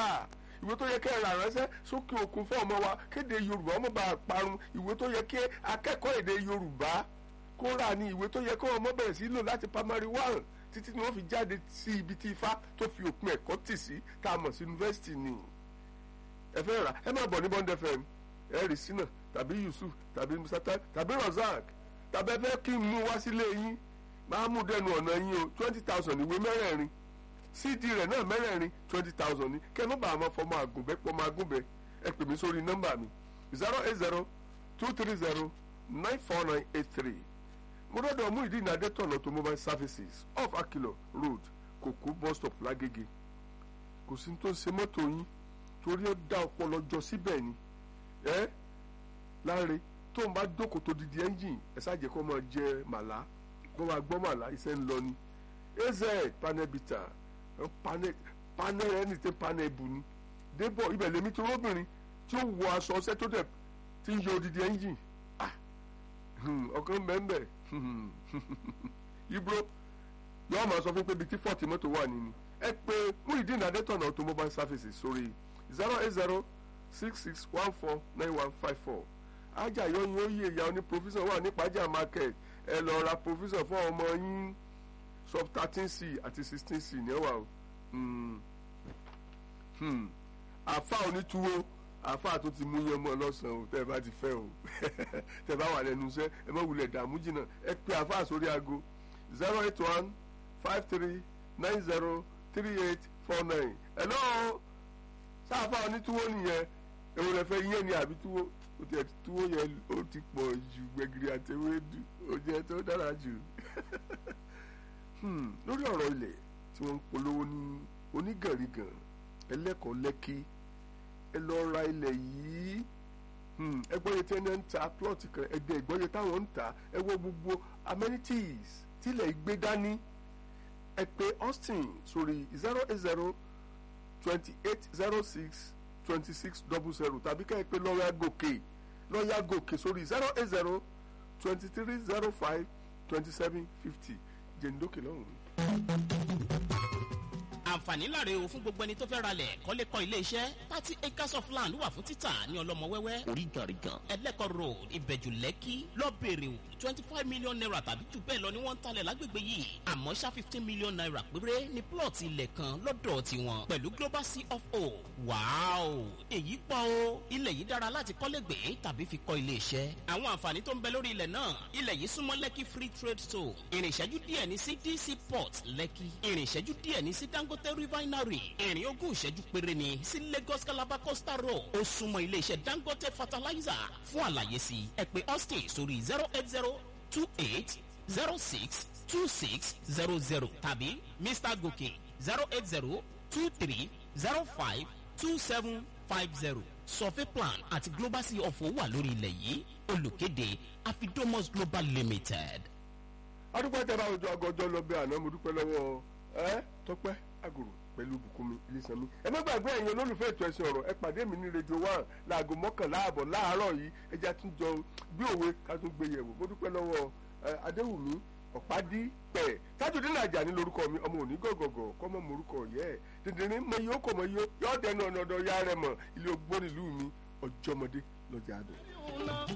rà ìwé tó yẹ kẹ́ ẹ rà ránṣẹ́ sókè òkun fún ọmọ wa kéde yorùbá ọmọ bá parun ìwé tó yẹ kí akẹ́kọ̀ọ́ èdè yorùbá kó rà ní ìwé tó yẹ kó ọmọ bẹ̀rẹ̀ sí lò láti primary one títí ni wọ́n fi jáde sí ibi tí ifá tó fi òpin ẹ̀kọ́ tì sí tá a mọ̀ sí yunifásitì ni ẹ fẹ́ rà ẹ má bọ̀ ní bond fm ẹ rí sínà tàbí yusuf tàbí musata tàbí razak tàbí ẹ fẹ́ kí n mú wá sílé yín máa mú dẹnu ọ̀nà yín o twenty thousand ìwé mẹ́rẹ̀ẹ̀rin cd rẹ̀ náà mẹ́rẹ̀ẹ̀rin twenty thousand ni kẹ́ ẹ má bàa máa fọmọ àgùnbẹ́ pọ́mọ àgùnbẹ́ ẹ pè mí sórí nọ́mbà mi zero eight zero two three zero nine four nine eight three mo dọ́dọ̀ mú ìdí ìnádé tọ̀nà automobile services off akilo road kòkó bus stop lágége kò sí tó ń ṣe mọ́tò yín torí ó dá ọpọlọ jọ síbẹ̀ ni ẹ láre tó ń bá dókò tó didi ẹ́ńjìn ẹ ṣáàjẹ́ kó máa jẹ màlá kó máa gbọ́ màlá iṣẹ́ ń lọ ni az panel bita panel panel ẹni tẹ panel bù ni débọ̀ ibẹ̀ lèmi tó lóbìnrin tí ó wọ aṣọ ọṣẹ tó dẹ̀ ti ń yọ odidi ẹ́ńjìn ọkàn bẹ́ẹ̀ ibro yọọ máa sọ fún pé bíi tí fọ́ọ̀tì mọ́tò wà nínú ẹ pé Muyideen Adétọ̀nà automobile services sórí zero eight zero six six one four nine one five four ajá yọyin ó yí ìyá oní provision wà ní pàjá market ẹ lọ ra provision fún ọmọ yín sub thirteen c àti sixteen c ní ẹwà o àfa onítúwó àfa tó ti mú yẹn mọ́ lọ́sàn-án o tẹ́ ẹ bá ti fẹ́ o tẹ́ ẹ bá wà lẹ́nu iṣẹ́ ẹ má wulẹ̀ dààmú jìnnà ẹ pé àfa sórí aago zero eight one five three nine zero three eight four nine hello sáfà onítúwó nìyẹn èwo lẹ fẹ́ yẹn ni àbí túwó o tẹ túwó yẹn ó ti pọ̀ ju gbẹ̀gìrì àtẹwédú ó jẹ́ tó dára jù lórí ọ̀rọ̀ ilẹ̀ tí wọ́n ń polówó ní onígànrigàn ẹlẹ́kọ̀ọ́ lẹ́kí ẹ lọ ra ilẹ̀ yìí ẹ gbọ́yẹ tí ẹni ń ta plot kan ẹ̀dẹ̀ ìgbọ́yẹ táwọn ń ta ẹ wo gbogbo amenities tílẹ̀ gbé dání ẹ pè Austin sórí zero eight zero twenty eight zero six twenty six double zero tàbí ká ẹ pè lọ́ọ̀yà gòkè lọ́ọ̀yà gòkè sórí zero eight zero twenty three zero five twenty seven fifty jẹ̀ǹdókè lọ́hùn-ún àǹfààní láre o fún gbogbo ẹni tó fẹ́ ralẹ̀ kọ́lé kọ́ ilé iṣẹ́ thirty acres of land wà fún títà ní ọlọ́mọ wẹ́wẹ́ oríganrigan ẹlẹ́kọ̀ road ìbẹ̀jù lẹ́kì lọ́bẹ̀rẹ̀ o twenty five million naira tàbí jù bẹ́ẹ̀ lọ ni wọ́n ń talẹ̀ lágbègbè yìí àmọ́ ṣá fifteen million naira péré ní plọ̀tì ilẹ̀ kan lọ́dọ̀ tiwọn pẹ̀lú global c of o wàáò èyí pọ̀ o ilẹ̀ yìí dára láti kọ́lé gbé tàbí fi kọ́ ilé iṣẹ́ àwọn àǹfààní tó ń bẹ lórí ilẹ̀ náà ilẹ̀ yìí súnmọ́ lẹ́kì free trade zone ìrìn ìṣẹ́jú díẹ̀ ní sí dc port lẹ́kì ìrìn ìṣẹ́jú díẹ̀ ní sí dangote refinery ìrìn ogún ìṣẹ́jú péré ni sí lagos calabar coastal road ó súnmọ́ iléeṣẹ́ dangote fertilizer fún àlàyé sí ẹ pè austin sórí zero eight zero two eight zero six two six zero zero tàbí mr gòkè zero eight zero two three zero five two seven five zero survey plan àti global sea of owó wà lórí ilẹ̀ yìí olùkéde afidomos global limited. adúpẹ́ tẹ́ bá ojú agọjọ́ lọ bí àná mo dúpẹ́ lọ́wọ́ ẹ tọ́pẹ́ àgùrù pẹ̀lú bùkúnmi ilésanmi. ẹ má gbàgbé ẹ̀yin olólùfẹ́ ètò ẹ̀sìn ọ̀rọ̀ ẹ pàdé mi ní rédíò one láago mọ́kànlá àbọ̀ láàárọ̀ yìí ẹja tún jọ bí òwe ká tún gbé yẹ̀wò mo dúpẹ́ lọ́wọ́ adéwùmí ọ̀pádí pẹ̀ tájùdín nàjà ní lórúkọ mi ọmọ òní gọ̀gọ̀gọ̀ kọ́mọ morúkọ yẹ ẹ̀ dìndínrín mọ iye ó kọ̀ mọ iye yọ ọ́ dẹnu ọ̀nà ọ̀dọ̀ ya rẹ̀ mọ̀ ilé ogbó nílùú mi ọjọ́mọdé lọ́jà àdùn.